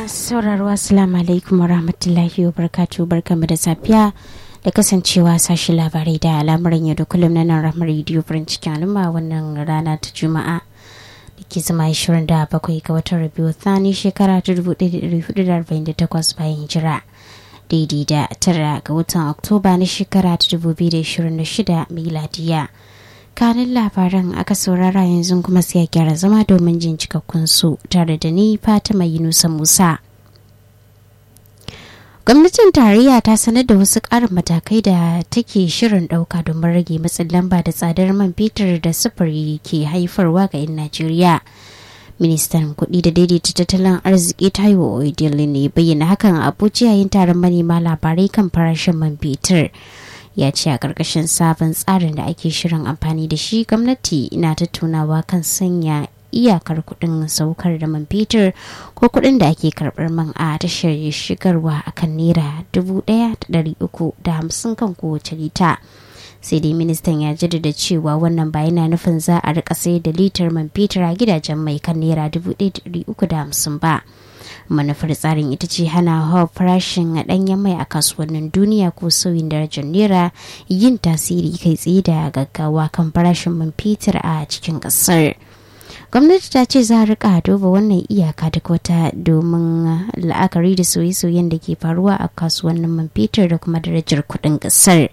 sauraro assalamu alaikum wa rahmatullahi wa barkatu barkamu da safiya da kasancewa sashi labarai da al'amuran yau da kullum na nan ramar rediyo farin cikin al'umma wannan rana ta juma'a da ke zama 27 ga watan rabiu thani shekara ta 1448 bayan hijira daidai da tara ga watan oktoba na shekara ta 2026 miladiya kanin labaran aka saurara yanzu kuma sai a gyara zama domin jin cikakkun su tare da ni fatima yunusa musa gwamnatin tarayya ta sanar da wasu ƙarin matakai da take shirin ɗauka domin rage matsin lamba da tsadar man fetur da sufuri ke haifarwa ga 'yan najeriya ministan kuɗi da daidaita tattalin arziki taiwo oedele ne bayyana hakan a abuja yayin taron manema labarai kan farashin man fetur ya ce a ƙarƙashin sabon tsarin da ake shirin amfani da shi gwamnati na tattaunawa kan sanya iyakar kuɗin saukar da man fetur ko kuɗin da ake karɓar man a tashar shigarwa a kan naira dubu ɗaya da ɗari uku da hamsin kan kowace lita sai dai ministan ya jaddada cewa wannan ba yana nufin za a rika sayar da litar man fetur a gidajen mai kan naira dubu ɗaya da ɗari uku da hamsin ba manufar tsarin ita ce hana hawa farashin a ɗanyen mai a kasuwannin duniya ko sauyin darajar naira yin tasiri kai tsaye da gaggawa kan farashin man fetur a cikin ƙasar gwamnati ta ce za a rika duba wannan iyaka duk wata domin la'akari da sauye-sauyen da ke faruwa a kasuwannin man fetur da kuma darajar kuɗin ƙasar.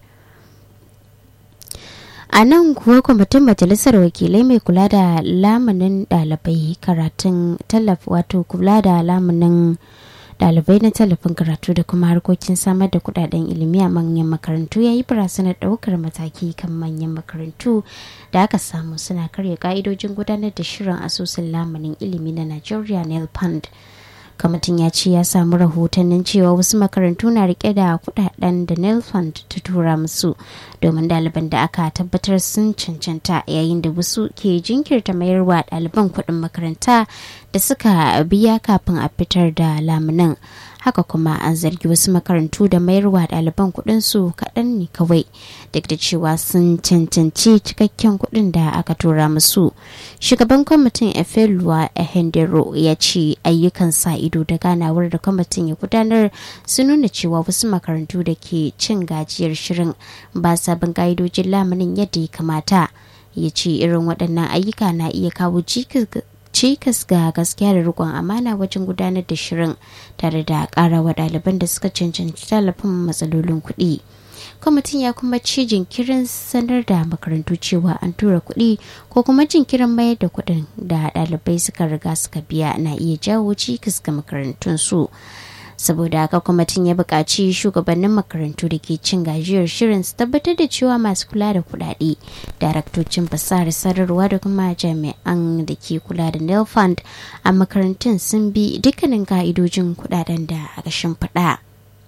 a nan kuwa kwamitin majalisar wakilai mai kula da lamunin ɗalibai karatun tallafi wato kula da lamunin ɗalibai na tallafin karatu da kuma harkokin samar da kudaden ilimi a manyan makarantu ya yi barazanar ɗaukar mataki kan manyan makarantu da aka samu suna karya ka'idojin gudanar da shirin asusun lamunin ilimi na nigeria nel fund kamitin ya ce ya samu rahotannin cewa wasu makarantu na rike da kudaden da nel fund ta tura musu domin ɗaliban da aka tabbatar sun cancanta yayin da wasu ke jinkirta mayarwa ɗaliban kuɗin makaranta da suka biya kafin a fitar da lamunan haka kuma an zargi wasu makarantu da mayarwa ɗaliban kuɗin su kaɗan ne kawai duk da cewa sun cancanci cikakken kuɗin da aka tura musu shugaban kwamitin efelua ehendero ya ce ayyukan sa ido da ganawar da kwamitin ya gudanar sun nuna cewa wasu makarantu da ke cin gajiyar shirin ba sabon ka'idojin lamunin yadda ya kamata ya ce irin waɗannan ayyuka na iya kawo cikas ga gaskiya da rikon amana wajen gudanar da shirin tare da ƙara wa ɗaliban da suka cancanci tallafin matsalolin kuɗi. kwamitin ya kuma ci jinkirin sanar da makarantu cewa an tura kuɗi ko kuma jinkirin mayar da kuɗin da ɗalibai suka riga suka biya na iya jawo cikas ga makarantun su saboda haka kwamitin ya buƙaci shugabannin makarantu da ke cin gajiyar shirin su tabbatar da cewa masu kula da kuɗaɗe daraktocin fasahar sadarwa da kuma jami'an da ke kula da nel fund a makarantun sun bi dukkanin ka'idojin kuɗaɗen da aka shimfiɗa.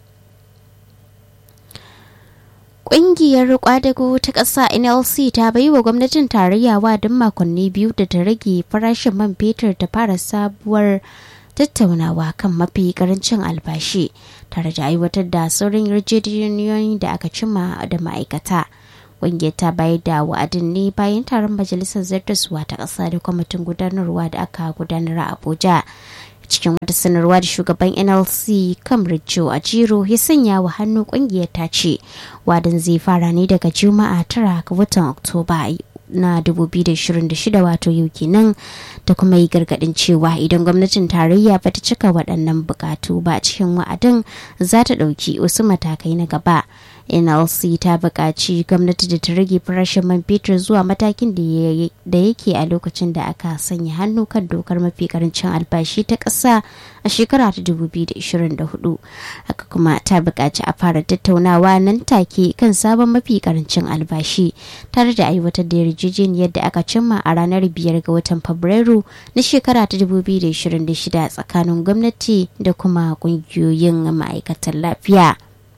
Ƙungiyar kwadago ta ƙasa NLC ta bai wa gwamnatin tarayya wadin makonni biyu da ta rage farashin man fetur ta fara sabuwar tattaunawa kan mafi karancin albashi tare da aiwatar da sauran yarjejeniyoyi da aka cima da ma'aikata. Ƙungiyar ta bayar da wa'adin ne bayan taron majalisar zartaswa ta ƙasa da kwamitin gudanarwa da aka gudanar a Abuja. cikin wata sanarwa da shugaban nlc kamrijo a jiro ya sanya wa hannu kungiyar ta ce wadin zai fara ne daga juma'a tara ga watan oktoba na 2026 wato yau kenan da kuma yi gargadin cewa idan gwamnatin tarayya ba ta cika waɗannan bukatu ba cikin wa'adin za ta ɗauki wasu matakai na gaba nlc ta buƙaci gwamnati da ta rage farashin man fetur zuwa matakin da yake a lokacin da aka sanya hannu kan dokar mafi karancin albashi ta ƙasa a shekara ta 2024 haka kuma ta buƙaci a fara tattaunawa nan take kan sabon mafi karancin albashi tare da aiwatar da yarjejeniyar da aka cimma a ranar biyar ga watan fabrairu na shekara ta 2026 tsakanin gwamnati da kuma ƙungiyoyin ma'aikatan lafiya.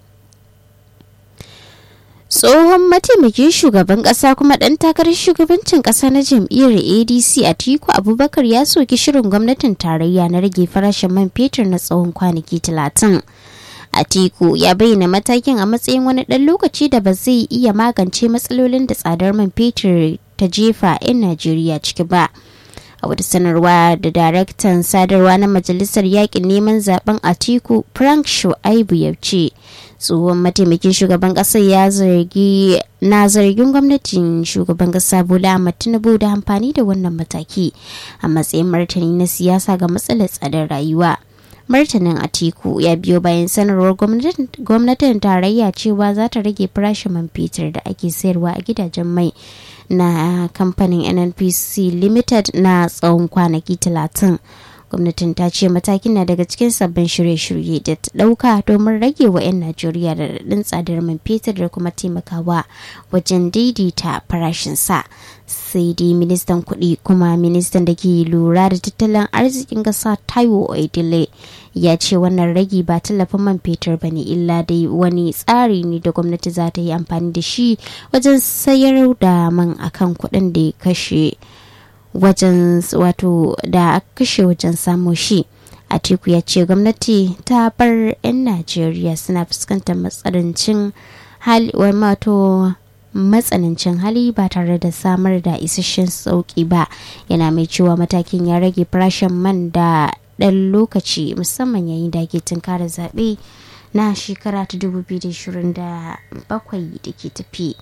tsohon mataimakin shugaban kasa kuma dan takarar shugabancin kasa na jam'iyyar adc a tiku abubakar ya soki shirin gwamnatin tarayya na rage farashin man fetur na tsawon kwanaki talatin atiku ya bayyana matakin a matsayin wani ɗan lokaci da ba zai iya magance matsalolin da tsadar man fetur ta jefa 'yan najeriya ciki ba a wata sanarwa da daraktan sadarwa na majalisar yakin neman zaben atiku frank shu'aibu ya ce tsohon mataimakin shugaban kasar ya zargi na zargin gwamnatin shugaban kasa bola ahmad tinubu da amfani da wannan mataki a matsayin martani na siyasa ga matsalar tsadar rayuwa martanin atiku ya biyo bayan sanarwar gwamnatin tarayya cewa za ta rage farashin man fetur da ake sayarwa a gidajen mai na kamfanin nnpc limited na tsawon kwanaki talatin gwamnatin ta ce matakin na daga cikin sabbin shirye-shirye da ta dauka domin rage wa 'yan najeriya da daɗin tsadar man fetur da kuma taimakawa wajen daidaita farashin sa sai dai ministan kuɗi kuma ministan da ke lura da tattalin arzikin ƙasa taiwo oedile ya ce wannan ragi ba tallafin man fetur ba ne illa dai wani tsari ne da gwamnati za ta yi amfani da shi wajen sayar da man akan kuɗin da ya kashe wajen wato da aka kashe wajen samu shi atiku ya ce gwamnati ta bar 'yan najeriya suna fuskantar matsanancin hali wato matsanancin hali ba tare da samar da isasshen sauki ba yana mai cewa matakin ya rage farashin man da ɗan lokaci musamman yayin da ake tunkara zaɓe na shekara ta 2027 da ke tafi.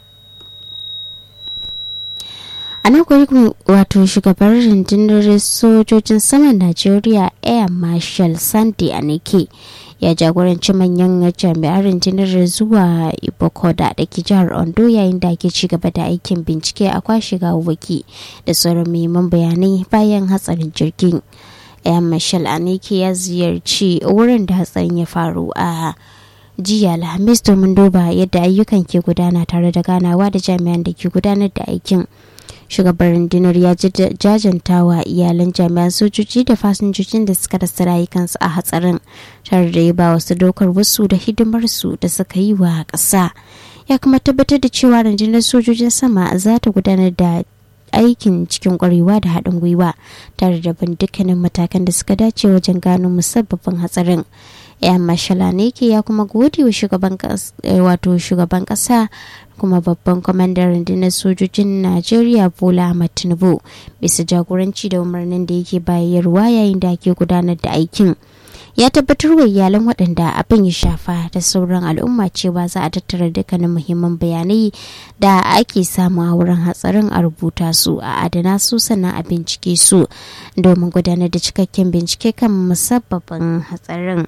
a nan kuma wato shugaban rundunar sojojin saman najeriya air marshal sandy anike ya jagoranci manyan jami'an rundunar zuwa ibokoda da ke jihar ondo yayin da ake ci gaba da aikin bincike a kwashe gawawwaki da sauran muhimman bayanai bayan hatsarin jirgin air marshal anike ya ziyarci wurin da hatsarin ya faru a jiya alhamis domin duba yadda ayyukan ke gudana tare da ganawa da jami'an da ke gudanar da aikin shugaban rundunar ya jajanta wa iyalan jami'an sojoji da fasinjojin da suka rasa rayukansu a hatsarin tare da ya ba wasu dokar wasu da hidimarsu da suka yi wa ƙasa ya kuma tabbatar da cewa rundunar sojojin sama za ta gudanar da aikin cikin kwarewa da haɗin gwiwa tare da bin dukkanin matakan da suka dace wajen gano musabbabin hatsarin yan mashala ne ke ya kuma gode wa shugaban wato shugaban kasa kuma babban kwamandan rundunar sojojin najeriya bola ahmad tinubu bisa jagoranci da umarnin da yake bayarwa yayin da ake gudanar da aikin ya tabbatar wa iyalan waɗanda abin ya shafa da sauran al'umma cewa za a tattara dukkanin muhimman bayanai da ake samu a wurin hatsarin a rubuta su a adana su sannan a bincike su domin gudanar da cikakken bincike kan musabbabin hatsarin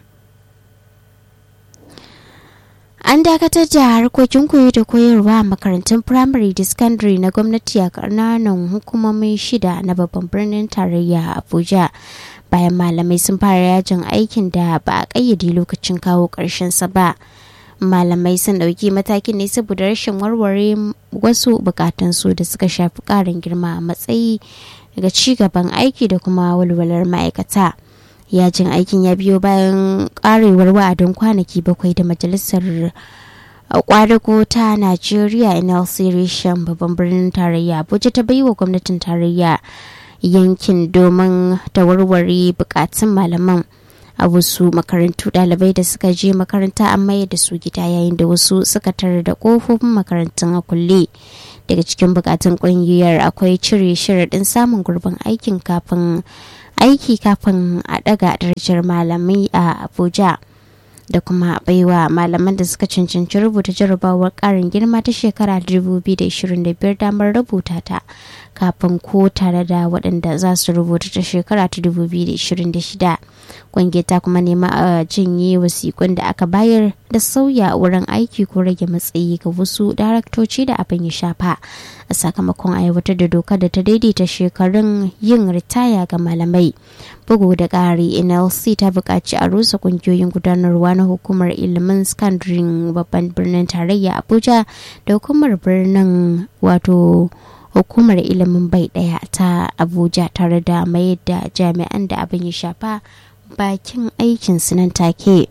an dakatar da harkokin koyo da koyarwa a makarantun firamare da secondary na gwamnati a ƙananan hukumomin shida na babban birnin tarayya abuja bayan malamai sun fara yajin aikin da ba a ƙayyade lokacin kawo ƙarshen sa ba malamai sun ɗauki matakin ne saboda rashin warware wasu bukatunsu da suka shafi ƙarin girma a matsayi daga ci gaban aiki da kuma walwalar ma'aikata yajin aikin ya biyo bayan karewar wa'adin kwanaki bakwai da majalisar kwadago ta najeriya nlc reshen babban birnin tarayya abuja ta baiwa gwamnatin tarayya yankin domin ta warware bukatun malaman a wasu makarantu dalibai da suka je makaranta an mayar da su gida yayin da wasu suka tarar da kofofin makarantun a kulle daga cikin bukatun kungiyar akwai cire sharaɗin samun gurbin aikin kafin aiki kafin a daga darajar malamai a abuja da kuma baiwa malaman da suka cancanci rubuta jarabawar karin girma ta shekara 2025 damar rubuta ta kafin ko tare da waɗanda za su rubuta ta shekara ta 2026 ƙungiyar ta kuma nema a jinye wasiƙun da aka bayar da sauya wurin aiki ko rage matsayi ga wasu daraktoci da abin ya shafa a sakamakon aiwatar da dokar da ta daidaita shekarun yin ritaya ga malamai bugu da ƙari nlc ta buƙaci a rusa ƙungiyoyin gudanarwa na hukumar ilimin skandarin babban birnin tarayya abuja da hukumar birnin wato hukumar ilimin bai daya ta abuja tare da mayar da jami'an da abin ya shafa bakin aikin nan take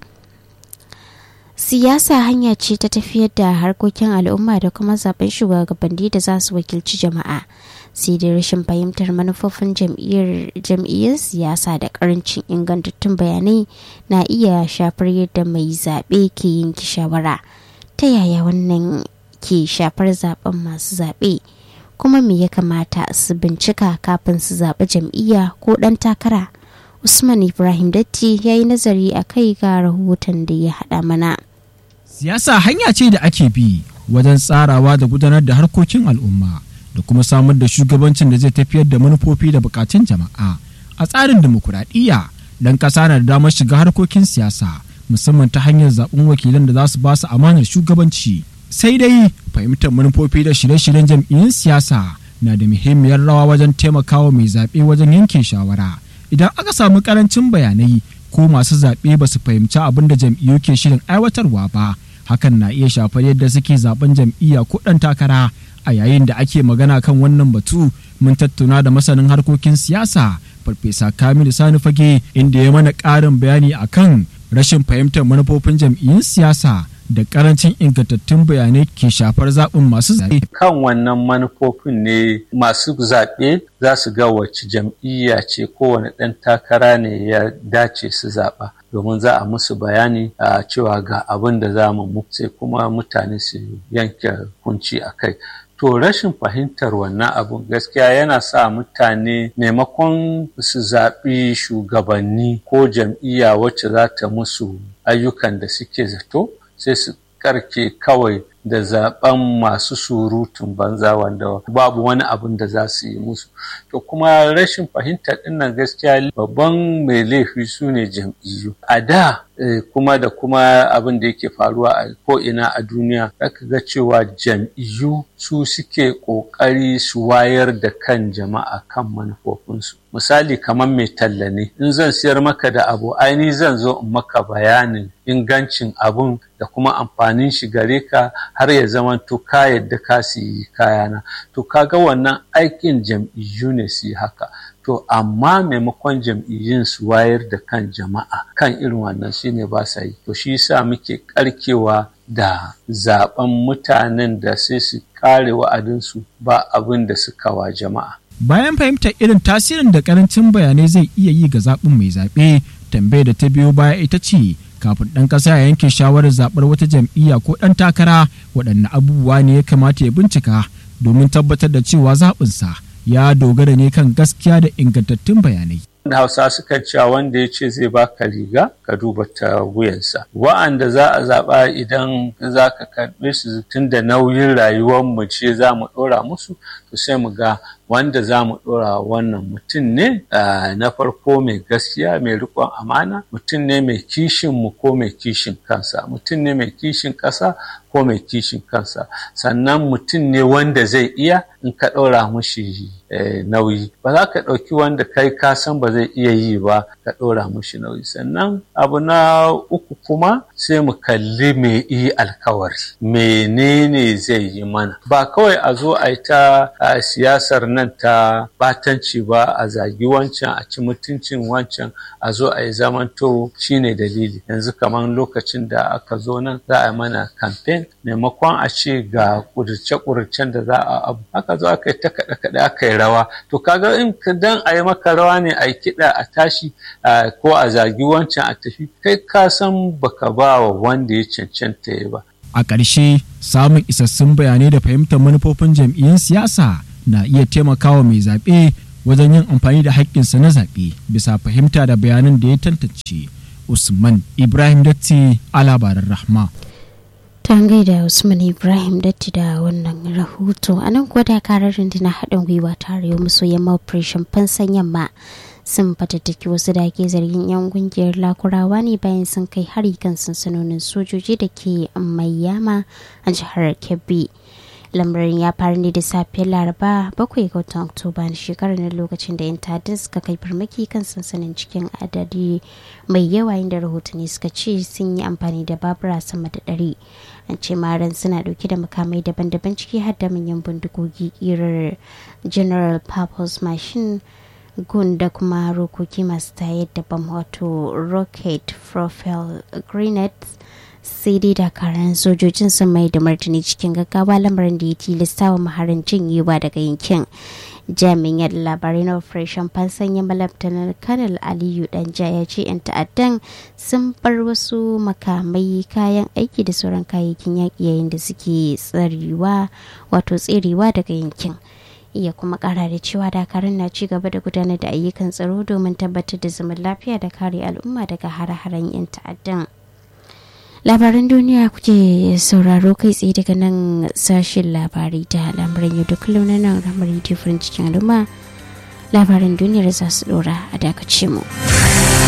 siyasa hanya ce ta tafiyar da harkokin al'umma da kuma zaben shugabanni da za su wakilci jama'a sai dai rashin fahimtar manufofin jam'iyyar siyasa da karancin ingantattun bayanai na iya shafar yadda mai zaɓe ke yanke shawara ta yaya wannan ke shafar zaben masu zaɓe kuma me ya kamata su bincika kafin su zaɓi jam'iyya ko ɗan takara usman ibrahim datti ya yi nazari a kai ga rahoton da ya haɗa mana siyasa hanya ce da ake bi wajen tsarawa da gudanar da harkokin al'umma da kuma samar da shugabancin da zai tafiyar da manufofi da bukatun jama'a a tsarin dimokuraɗiyya dan ƙasa na da damar shiga harkokin siyasa musamman ta hanyar zaɓen wakilan da za su ba su amanar shugabanci sai dai fahimtar manufofi da shirye-shiryen jam'iyyun siyasa na da muhimmiyar rawa wajen taimakawa mai zaɓe wajen yanke shawara idan aka samu ƙarancin bayanai ko masu zaɓe ba su fahimci abin da jam'iyyu ke shirin aiwatarwa ba hakan na iya shafar yadda suke zaben jam'iyya ko ɗan takara a yayin da ake magana kan wannan batu mun tattauna da masanin harkokin siyasa farfesa kamilu sani fage inda ya mana ƙarin bayani akan rashin fahimtar manufofin jam'iyyun siyasa da karancin ingantattun bayanai ke shafar zaɓin masu zaɓe. Kan wannan manufofin ne masu zaɓe za su ga wacce jam'iyya ce kowane ɗan takara ne ya dace su zaɓa. domin za a musu bayani a cewa ga abin da za mu sai kuma mutane su yanke kunci a kai. To rashin fahimtar wannan abun gaskiya yana sa mutane maimakon su zaɓi shugabanni ko jam'iyya wacce za ta musu ayyukan da suke zato sai su karke kawai da zaben masu surutun banza wanda babu wani abin da za su yi musu to kuma rashin fahimtar dinnan gaskiya babban mai laifi su ne jam'iyyu a da kuma da kuma abin da yake faruwa a ko'ina a duniya zaka ga cewa jam'iyyu su suke ƙoƙari su wayar da kan jama'a kan manufofinsu misali kamar mai talla ne in zan siyar maka da abu aini zan zo in maka bayanin ingancin abun da kuma amfanin shi gare ka har ya zama to ka yadda ka siyi kayana to kaga wannan aikin jam'iyyu ne su yi haka to amma maimakon jam'iyyun su wayar da kan jama'a kan irin wannan shine ba sa yi to shi yasa muke karkewa da zaben mutanen da sai su kare wa'adinsu ba abin da suka wa jama'a bayan fahimtar irin tasirin da karancin bayanai zai iya yi ga zaɓin mai zaɓe tambayar da ta biyo baya ita ce kafin ɗan ƙasa ya yanke shawarar zaɓar wata jam'iyya ko ɗan takara waɗanne abubuwa ne ya kamata ya bincika domin tabbatar da cewa zaɓinsa ya dogara ne kan gaskiya da ingantattun bayanai. da hausa sukan cewa wanda ya ce zai baka riga ka duba ta wuyansa wa'anda za a zaɓa idan za ka karɓe su tun da nauyin rayuwar mu ce za mu ɗora musu to sai mu ga wanda za mu ɗora wannan mutum ne na farko mai gaskiya mai riƙon amana mutum ne mai kishin mu ko mai kishin kansa mutum ne mai kishin ƙasa ko mai kishin kansa sannan mutum ne wanda zai iya in ka ɗora mushi nauyi ba za ka ɗauki wanda kai ka san ba zai iya yi ba ka ɗora mushi nauyi sannan abu na uku kuma sai mu kalli me yi alkawari menene zai yi mana ba kawai a zo a yi ta siyasar nan ta batanci ba a zagi wancan a ci mutuncin wancan a zo a yi zamanto shine dalili yanzu kamar lokacin da aka zo nan za a yi mana kamfen maimakon a ce ga ƙudurce-ƙudurcen da za a abu aka zo aka yi ta kaɗe-kaɗe aka yi rawa to kaga in dan a yi maka rawa ne a yi kiɗa a tashi ko a zagi wancan a tafi kai ka san baka ba wa wanda ya cancanta ya ba a ƙarshe samun isassun bayanai da fahimtar manufofin jam'iyyun siyasa na iya taimakawa mai zaɓe wajen yin amfani da haƙƙinsa na zaɓe bisa fahimta da bayanan da ya tantance usman ibrahim datti a labaran rahma ta gaida usman ibrahim datti da wannan rahoto a nan kuwa dakarar rundunar haɗin gwiwa tare yau maso yamma operation fansan yamma sun fatattaki wasu da ke zargin 'yan kungiyar lakurawa ne bayan sun kai hari kan sansanonin sojoji da ke mayyama a jihar kebbi lamarin ya faru ne da safiyar laraba bakwai ga watan oktoba na shekarar na lokacin da 'yan ta'adda suka kai farmaki kan sansanin cikin adadi mai yawa inda rahotanni suka ce sun yi amfani da babura sama da ɗari an ce maran suna ɗauke da makamai daban-daban ciki har da manyan bindigogi kirar general purpose machine gun da kuma rokoki masu tayar da bam wato rocket profile grenades sai dai dakaran sojojin sun mai da martani cikin gaggawa lamarin da ya tilasta wa maharin jinyewa daga yankin jami'in labarai na operation fansan ya malabtanar kanal aliyu danja ya ce 'yan ta'addan sun bar wasu makamai kayan aiki da sauran kayayyakin yaƙi yayin da suke tsarewa wato tserewa daga yankin ya kuma kara da cewa dakarun na ci gaba da gudanar da ayyukan tsaro domin tabbatar da zaman lafiya da kare al'umma daga hare-haren 'yan ta'addan labaran duniya kuke sauraro kai tsaye daga nan sashen labarai da lamuran yau da kullum na nan ramar farin cikin al'umma labaran duniyar za su dora a dakace mu.